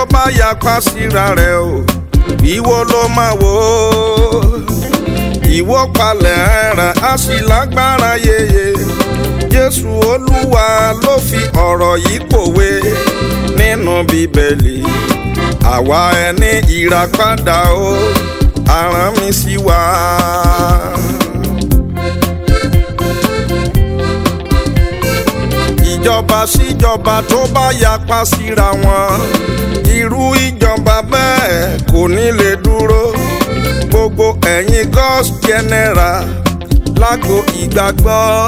bá yapa síra rẹ̀ o ìwọ ló máa wò ó ìwọ palẹ̀ ẹran á sì lágbára yeye jésù olúwa ló fi ọ̀rọ̀ yìí pòwe nínú bíbélì àwa ẹni ìràpadà o aràn mi sí wa. ìjọba síjọba tó bá yapa síra wọn irú ìjọba bẹ́ẹ̀ kò ní lè dúró gbogbo ẹ̀yin gos general lágbo ìgbàgbọ́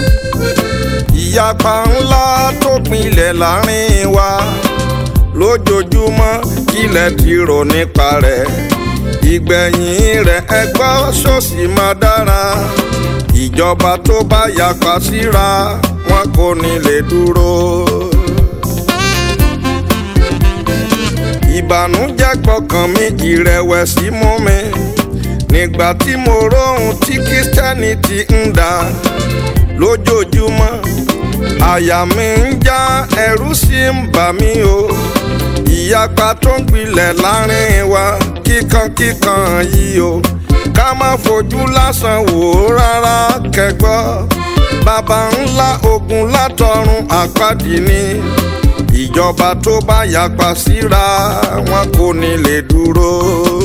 ìyapa ńlá tó pinlẹ̀ láàrin wa lójoojúmọ́ kílẹ̀ ti rò nípa rẹ̀ ìgbẹ̀yìn rẹ̀ ẹgbọ́ ṣòṣì máa dára ìjọba tó bá yapa síra wọn kò ní lè dúró. ìbànújẹ́ gbọ́kàn mi ìrẹ̀wẹ̀sì mú mi nígbà tí mo róhun tí kírísítẹ́nìtì ń dà lójoojúmọ́ àyà mi ń já ẹ̀rù sì ń bà mí o ìyapa tó ń gbilẹ̀ láàrin wa kíkankíkan yìí o ká má fojú lásán wò ó rárá kẹgbọ́ baba ńlá ogun látọ̀run àpáàdì ni ìjọba tó bá yapa síra wọn kò ní lè dúró.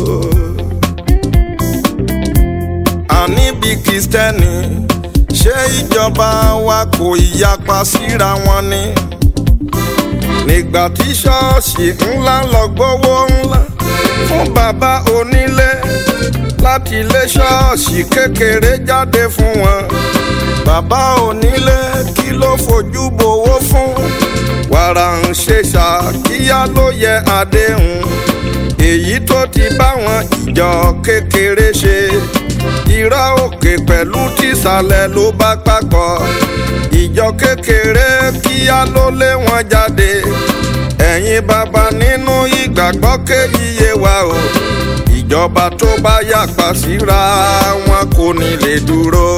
àní bí kristẹni ṣé ìjọba wa kò yapa síra wọn ni. nígbà tí ṣọ́ọ̀ṣì ńlá lọ gbówó ńlá fún bàbá onílé láti ilé ṣọ́ọ̀ṣì kékeré jáde fún wọn. bàbá onílé kí ló fojú bowó fún wàrà ń ṣe ṣàkíyá ló yẹ àdéhùn èyí tó ti báwọn ìjọ kékeré ṣe ìrá òkè pẹ̀lú tìsàlẹ̀ ló bá papọ̀ ìjọ kékeré kíá ló lé wọn jáde ẹ̀yin bàbá nínú ìgbàgbọ́ kéyìíye wa o ìjọba tó bá yàpá síra wọn kò ní lè dúró.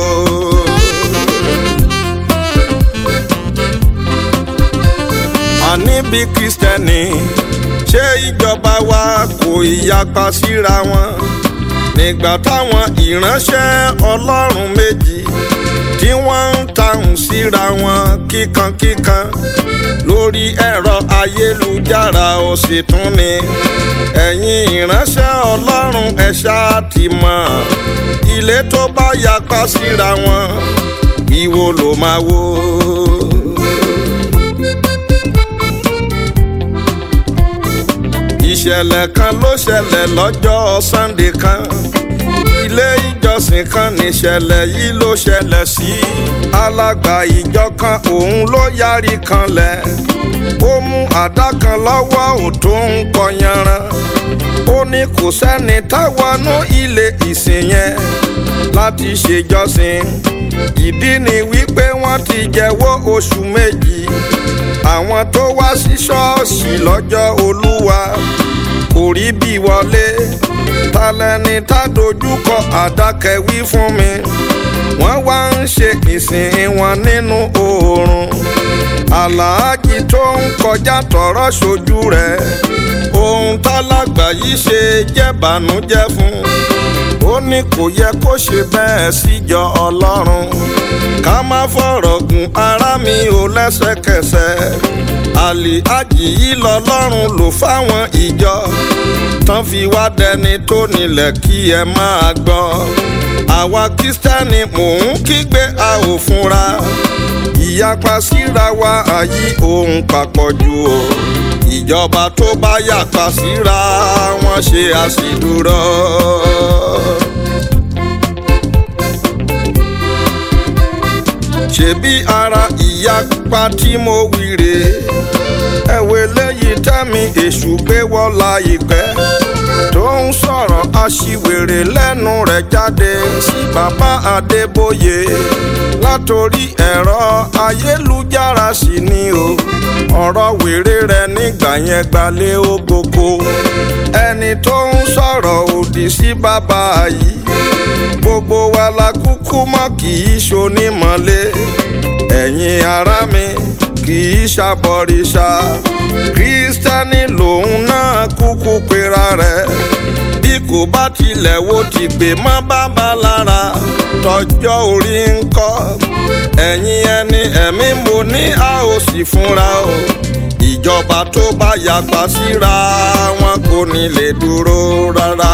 àní bí kristẹni ṣé ìjọba wa kò ìyapa síra wọn nígbà táwọn ìránṣẹ́ ọlọ́run méjì tí wọ́n ń tahùn síra wọn kíkankíkan lórí ẹ̀rọ ayélujára ó sì tún ni ẹ̀yin ìránṣẹ́ ọlọ́run ẹ ṣáà ti mọ̀ ilé tó bá yapa síra wọn ìwo ló máa wò. ìṣẹ̀lẹ̀ kan ló ṣẹlẹ̀ lọ́jọ́ sannde kan ilé ìjọsìn kan níṣẹ̀lẹ̀ yìí ló ṣẹlẹ̀ sí alàgbà ìjọ kan òun ló yarí kanlẹ̀ ó mú àdá kan lọ́wọ́ ò tó ń kọyanran ó ní kò sẹ́ni táwọnú ilé ìsìn yẹn láti ṣèjọsìn ìdí ni wípé wọ́n ti jẹ́wọ́ oṣù méjì àwọn tó wá sí ṣọ́ọ̀ṣì lọ́jọ́ olúwa kò rí bí wọlé talẹ́ni tá dojúkọ àdákẹ́wí fún mi wọ́n wá ń ṣe ìsìn wọn nínú oòrùn aláàjì tó ń kọjá tọrọ ṣojú rẹ̀ ohun tálágbà yìí ṣe jẹ́ bànújẹ́ fún ó ní kò yẹ kó ṣe bẹ́ẹ̀ síjọ ọlọ́run ká má fọ̀rọ̀ gùn ara mi ò lẹ́sẹ̀kẹsẹ̀ àlì àjì yìí lọ́lọ́run lò fáwọn ìjọ tán fi wá dẹni tó nílẹ̀ kí ẹ máa gbọ́ àwa kírísítẹ́nì mò ń kígbe a ò fúnra ìyapa síra wa àyí ohun papọ̀ jù o ìjọba tó bá yàpa síra wọn ṣe àṣìdúró. ṣebí ara ìyapa tí mo wí rèé ẹ̀wẹ̀ lẹ́yìn tẹ́mi èṣù gbé wọ́lá ìpẹ́ tó ń sọ̀rọ̀ aṣiwèrè lẹ́nu rẹ̀ jáde sí bàbá Adébóyè látòrí ẹ̀rọ ayélujára sí ni o ọ̀rọ̀ wèrè rẹ̀ nígbà yẹn gbalẹ̀ ògógó ẹni tó ń sọ̀rọ̀ òdì sí bàbá yìí gbogbo wa la kúkú mọ̀ kì í ṣonímọ̀lé ẹ̀yin ará mi kì í ṣàbọ̀rìṣà kírísítẹ́nì lòun náà kúkú pera rẹ̀ bí kò bá tilẹ̀ wo ti gbé mọ́ bàbá lára tọjọ́ orí ń kọ́ ẹ̀yin ẹni ẹ̀mí mo ní a ò sì fúnra o ìjọba tó bá yapa síra wọn kò ní lè dúró rárá.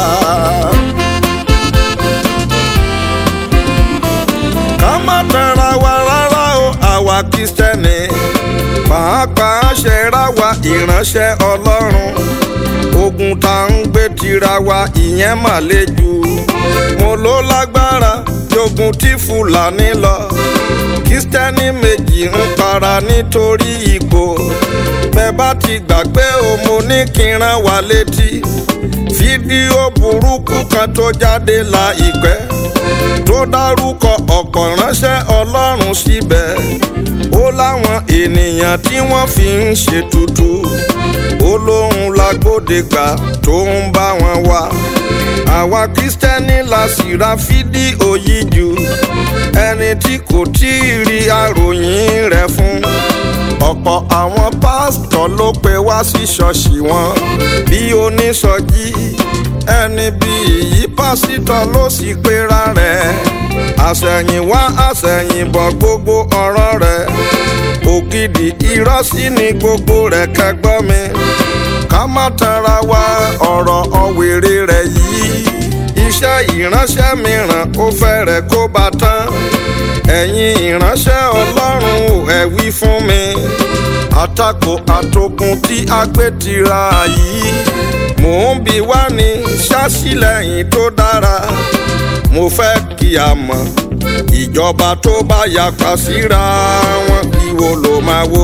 ká má tanra wa rárá o àwa kristẹni pàápàá ṣẹra wa ìránṣẹ́ ọlọ́run ogun tá ń gbé tira wa ìyẹn mà le jù mo ló lágbára jogun tí fúlàní lọ kristẹni méjì ń para nítorí ipò bẹ́ẹ̀ bá ti gbàgbé o mo ní kí n rán wa létí fídíò burúkú kan tó jáde láìpẹ́ tó dárúkọ ọ̀pọ̀ ránṣẹ́ ọlọ́run síbẹ̀ ó láwọn ènìyàn tí wọ́n fi ń ṣètùtù ó lóun lágbódegbà tó ń bá wọn wá àwa kristẹni la sì ra fídíò yìí jù ẹni tí kò tí ì rí àròyìn rẹ̀ fún ọ̀pọ̀ àwọn pásítọ̀ ló pe wá sí ṣọ́ọ̀ṣì wọn bí oníṣọ́jí ẹni bí ìyí pásítọ̀ ló sì pera rẹ̀ àṣẹ̀yìnwá àṣẹ̀yìnbọ̀ gbogbo ọ̀rọ̀ rẹ̀ ògidì irọ́ sí ni gbogbo rẹ̀ kẹgbọ́n mi ká má tanra wa ọ̀rọ̀ ọ̀wèrè rẹ̀ yìí iṣẹ́ ìránṣẹ́ mìíràn ó fẹ́rẹ̀ kó bá tán ẹ̀yin ìránṣẹ́ ọlọ́run ò ẹ̀ wí fún mi àtakò àtòkùn tí a gbé tira yìí mò ń bi wá ní ṣásílẹ̀yìn tó dára mo fẹ́ kí a mọ̀ ìjọba tó bá yapa síra wọn ìwo ló máa wò.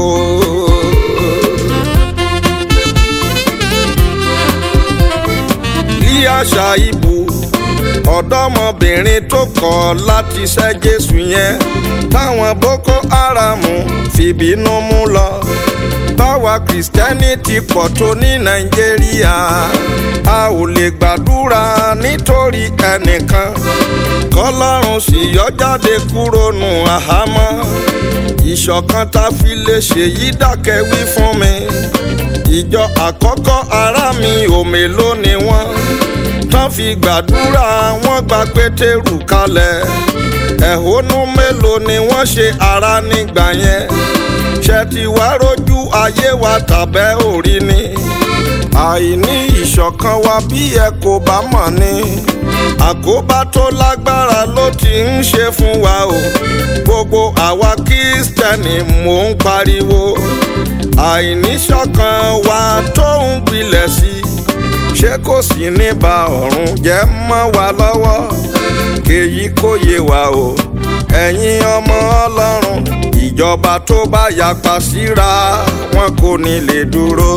bí àṣà ìbò ọ̀dọ́mọbìnrin tó kọ̀ láti ṣẹ́ Jésù yẹn táwọn Boko Haram fìbínú mú lọ báwa kìrìsìtẹ́nì ti pọ̀ tó ní Nàìjíríà a ò lè gbàdúrà nítorí ẹnìkan kọlọ́run sì yọ jáde kúrò nù àhámọ́ ìṣọ̀kan tá a fi lè ṣèyí dákẹ́ wí fún mi ìjọ àkọ́kọ́ ará mi ò mélòó ni wọ́n tán fi gbàdúrà wọ́n gba pétérù kalẹ̀ ẹ̀hónú mélòó ni wọ́n ṣe ara nígbà yẹn ṣe ti wá rójú ayé wa tàbẹ́ òrí ni àìní ìṣọ̀kan wa bí ẹ kò bá mọ̀ ni àkóbá tó lágbára ló ti ń ṣe fún wa o gbogbo àwa kírísítẹ́nì mò ń pariwo àìníṣọ̀kan wa tó ń gbilẹ̀ sí i ṣé kò sí ní ba ọ̀run jẹ́ mọ́ wa lọ́wọ́ kéyí kó yé wa o ẹ̀yin ọmọ ọlọ́run ìjọba tó bá yapa síra wọn kò ní lè dúró.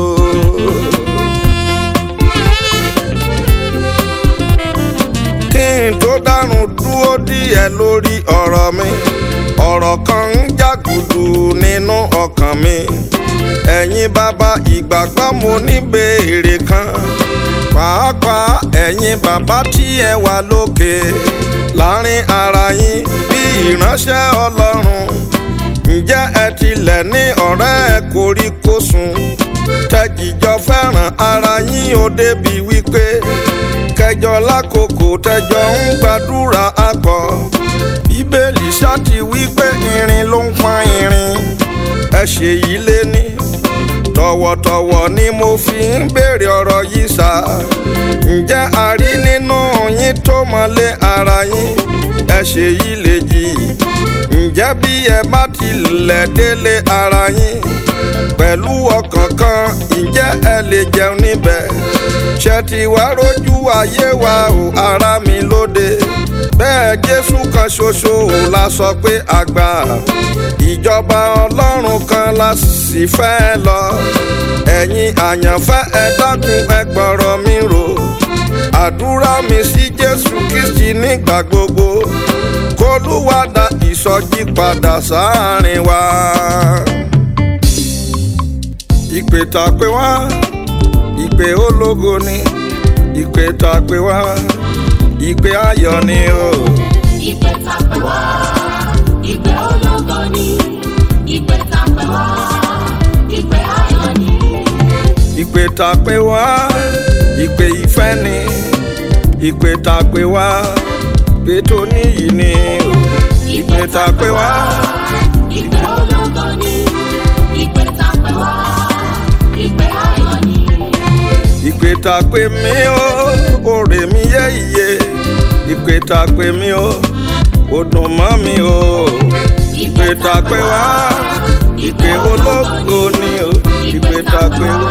kí n tó dárun dúró díẹ̀ lórí ọ̀rọ̀ mi ọ̀rọ̀ kan ń jàgùdù nínú ọkàn mi ẹ̀yin bàbá ìgbàgbọ́ mo ní béèrè kan pàápàá ẹ̀yin bàbá tí ẹ wà lókè láàrin ara yín bí ìránṣẹ́ ọlọ́run ǹjẹ́ ẹ tilẹ̀ ní ọ̀rẹ́ koríkòsùn tẹ́jìjọ fẹ́ràn ara yín ó débi wípé kẹjọ lákòókò tẹjọ ń gbàdúrà akọ bíbélì ṣáàtì wípé irin ló ń pa irin ẹ ṣe yìí lé ní tọ̀wọ̀tọ̀wọ̀ ni mo fi ń béèrè ọ̀rọ̀ yìí sá ǹjẹ́ a rí nínú yín tó mọ́lé ara yín ẹ ṣe yìí lè jì ǹjẹ́ bí ẹ bá tilẹ̀ délé ara yín pẹ̀lú ọkàn kan ǹjẹ́ ẹ lè jẹun níbẹ̀ ṣe ti wá rójú ayé wa ò ara mi lóde bẹ́ẹ̀ jésù kan ṣoṣo ò la sọ pé àgbà ìjọba ọlọ́run kan la sì fẹ́ lọ ẹ̀yin àyànfẹ́ ẹ dákun ẹ gbọ́rọ̀ mi rò àdúrà mi sí jésù kristi nígbà gbogbo kólúwàdà ìsọjí padà sáàrin wa ìpè tá a pè wá ìpè ológo ni ìpè tá a pè wá ìpè ayọ̀ ni o. Ìpè tá pè wá, ìpè ológo ni, ìpè tá pè wá ìpè ayọ̀ ni. ìpè tá a pè wá ìpè ìfẹ́ ni ìpè tá a pè wá pé tó níyì ni o ìpè tá a pè wá ìpè ológo ni ìpè tá a pè wá ìpè ayọ̀ ni. ìpè tá a pè mí o òrè mi yé iye ìpè tá a pè mí o ó dùn mọ́ mi o ìpè tá a pè wá ìpè ológo ni o ìpè tá a pè wá.